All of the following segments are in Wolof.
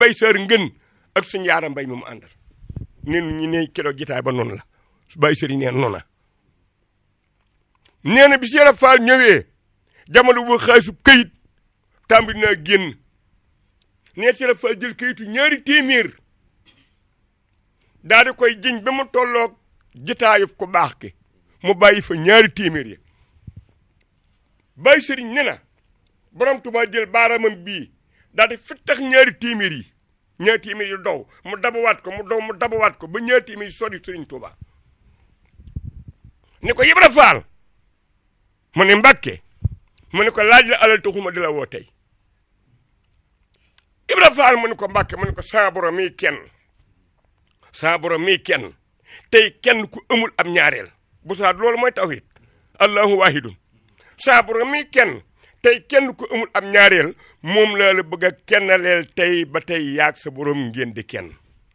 mbay sër ngën ak suñ yaara mbay mi mu àndal nee ñu ne keroog jitaay ba noonu la su bàyyi sëriñ neen noona nee na bi Cheikh Fall ñëwee jamono bu xaalisu këyit tàmbali naa génn nee Cheikh Fall jël këyitu ñaari téeméer daal di koy jiñ ba mu tolloog jitaayu ko baax ki mu bàyyi fa ñaari téeméer yi bàyyi sëriñ ne na borom Tuubaa jël baaraamam bii daal di fittax ñaari téeméer yi ñaari téeméer yi dow mu dabawaat ko mu dow mu dabawaat ko ba ñaari téeméer yi sori sëriñ Tuubaa ni ko Ibra Faal mu ne Mbàkke mu ne ko laaj la alal taxuma di la woo tey Ibra Faal mu ne ko Mbàkke mu ne ko saa borom mii kenn saa borom mii kenn tey kenn ku amul am ñaareel bu saa loolu mooy tawhid allahu wahidun saa borom mii kenn tey kenn ku amul am ñaareel moom laa la bëgg a kennaleel tey ba tey yaag sa borom ngeen di kenn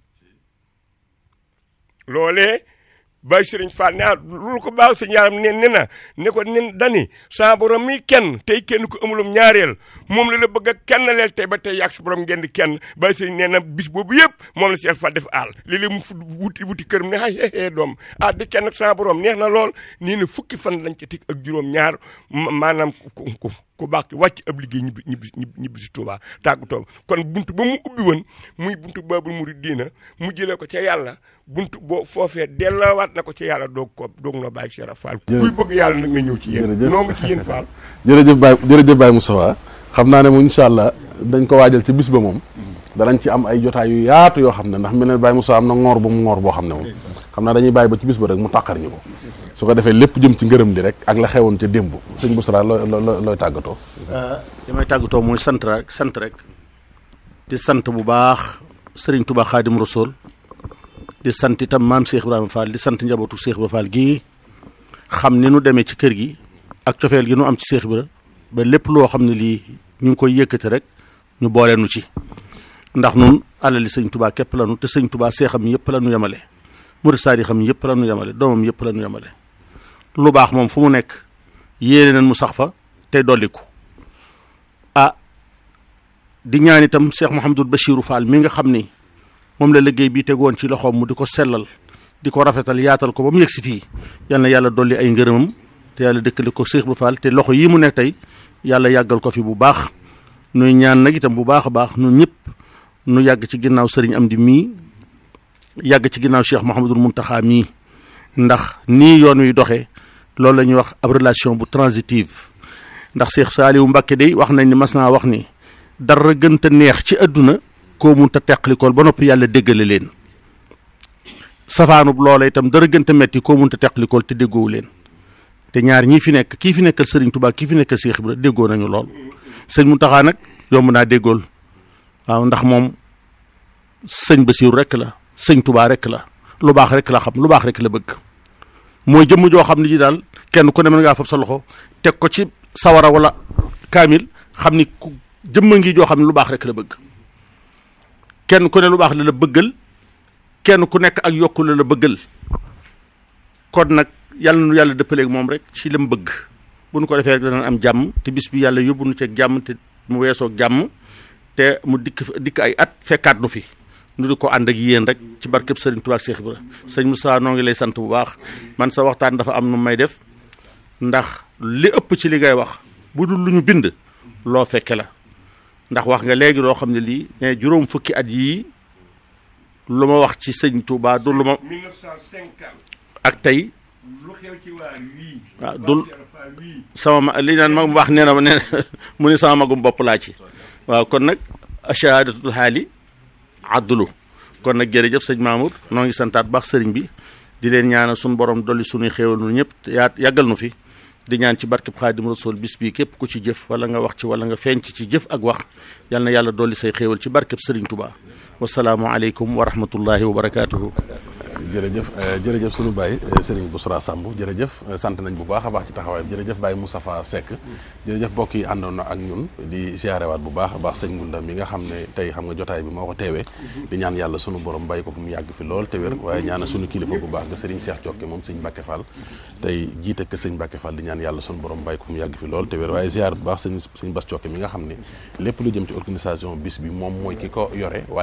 loolee Baye Sëriñ Fall ne ah lu ko baax sa ñaaram ne ne na ne ko nen dani saa borom mi kenn tey kenn ku amulum ñaareel moom la la bëgg a kennaleel tey ba tey yàgg sa borom ngeen di kenn Baye Sëriñ nee na bis boobu yëpp moom la Cheikh Fall def aal léeg-léeg mu fu wuti wuti këram ne ay xeexee doom ah di kenn ak saa borom neex na lool nii na fukki fan lañ ci tig ak juróom-ñaar maanaam ku ku ku baax ci wàcc ab liggéey ñibbi ñibbi ñibbi si Touba tàggatoo kon buntu ba mu ubbi woon muy buntu Baabul Muridiina mu jëlee ko ca yàlla buntu boo foofee delloowaat na ko ci yàlla doog ko doog na bàyyi Cheikh Fall. kuy bëgg yàlla nag nga ñëw ci yéen. jërëjëf noo ngi ci yéen Fall. jërëjëf Baye jërëjëf Baye Moustapha xam naa ne moom incha allah dañ ko waajal ci bis ba moom danañ ci am ay jotaay yu yaatu yoo xam ne ndax mel ne Baye Moustapha am na ngoor bu mu ngoor boo xam ne moom xam naa dañuy bàyyi ba ci bis ba rek mu tàqar ñu ko su ko defee lépp jëm ci ngërëm li rek ak la xewoon ca démb sëñ Boussra looy looy looy tàggatoo li may tàggatoo mooy sant rek sant rek di sant bu baax Serigne Touba Khadim Rasoul di sant itam maam Cheikh Ibrahima Fall di sant njabootu Cheikh Ibrahima Fall gii xam ni nu demee ci kër gi ak cofeel gi nu am ci Cheikh Ibrahima ba lépp loo xam ne lii ñu ngi koy yëkkati rek ñu boole nu ci ndax nun alali sëñ Touba képp la nu te sëñ Touba seexam yëpp la nu yemale murid saadi xam yëpp la nu yemale doomam yëpp la nu yemale lu baax moom fu mu nekk yéene nañ mu sax fa tey dolliku ah di ñaan itam Cheikh Mouhamadul Bachirou Fall mi nga xam ni moom la liggéey bi tegoon ci loxoom mu di ko sellal di ko rafetal yaatal ko ba mu yegg si fii yal na yàlla dolli ay ngërëmam te yàlla dëkkale ko Cheikh bu Fall te loxo yii mu nekk tey yàlla yàggal ko fi bu baax nuy ñaan nag itam bu baax a baax nun ñëpp nu yàgg ci ginnaaw sëriñ Amdi mii yàgg ci ginnaaw Cheikh Mouhamadul Mountakha mii ndax nii yoon wi doxee loolu la ñuy wax ab relation bu transitive ndax Cheikh Saliou Mbacké day wax nañ ni mas naa wax ni dara gënta neex ci àdduna koo munta teqlikool ba noppi yàlla déggale leen safaanub loola itam dara gënta metti koo munta teqlikool te déggoowu leen te ñaar ñii fi nekk kii fi nekkal Serigne Touba kii fi nekkal Cheikh Ibra déggoo nañu lool sëñ Mountakha nag yomb naa déggool waaw ndax moom sëñ Bassirou rek la sëñ Touba rek la lu baax rek la xam lu baax rek la bëgg mooy jëmm joo xam ne ji daal kenn ku ne mën ngaa fab sa loxo teg ko ci sawara wala kaamil xam ni ku jëmma ngi joo xam ne lu baax rek la bëgg kenn ku ne lu baax la la bëggal kenn ku nekk ak yokku la la bëggal kon nag yàlla nu yàlla dëppaleeg moom rek ci lam bëgg bu nu ko defee rek dana am jàmm te bis bi yàlla yóbbu nu ceeg jàmm te mu weesoog jàmm te mu dikk dikk ay at fekkaat nu fi nu di ko ànd ak yéen rek ci barkeb Sëriñ Tuubaa ak Cheikh Ibra sëñ Moussa noo ngi lay sant bu baax man sa waxtaan dafa am nu may def ndax li ëpp ci li ngay wax bu dul lu ñu bind loo fekke la ndax wax nga léegi loo xam ne lii ne juróom fukki at yii lu ma wax ci sëñ Touba du lu ma 1950 ak tey lu xew ci waar wii. waaw dul sama ma li naan mag mu baax nee na ma nee mu ne sama magum bopp laa ci waaw kon nag ashahadatul xaali addulu kon nag jërëjëf sëñ Mamour noo ngi santaat baax sëriñ bi di leen ñaanal suñu borom dolli suñuy xéewal nu ñëpp yaa yàggal nu fi di ñaan ci barkeb xaadim rasul bis bii képp ku ci jëf wala nga wax ci wala nga feeñ ci ci jëf ak wax yal na yàlla dolli say xéewal ci barkeb sëriñ Touba wasalaamu aleykum wa rahmatullahi wa barakaatuhu jërëjëf jërëjëf sunu baay Serigne Boussra Samb jërëjëf sant nañ bu baax a baax ci taxawaay bi jërëjëf Baye Moustapha Seck jërëjëf mbokk yi àndoon na ak ñun di siyaarewaat bu baax a baax sëñ Ngunda mi nga xam ne tey xam nga jotaay bi moo ko teewee di ñaan yàlla sunu borom bàyyi ko fu mu yàgg fi lool te wér waaye ñaana sunu kilifa bu baax nga Serigne Cheikh Thiokke moom sëñ Mbacke Fall tey jiite ke sëñ Mbacke Fall di ñaan yàlla sunu borom bàyyi ko fu mu yàgg fi lool te wér waaye ziar bu baax sëñ sëñ Bass Thiokke mi nga xam ne lépp lu jëm ci organisation bis bi moom mooy ki ko yore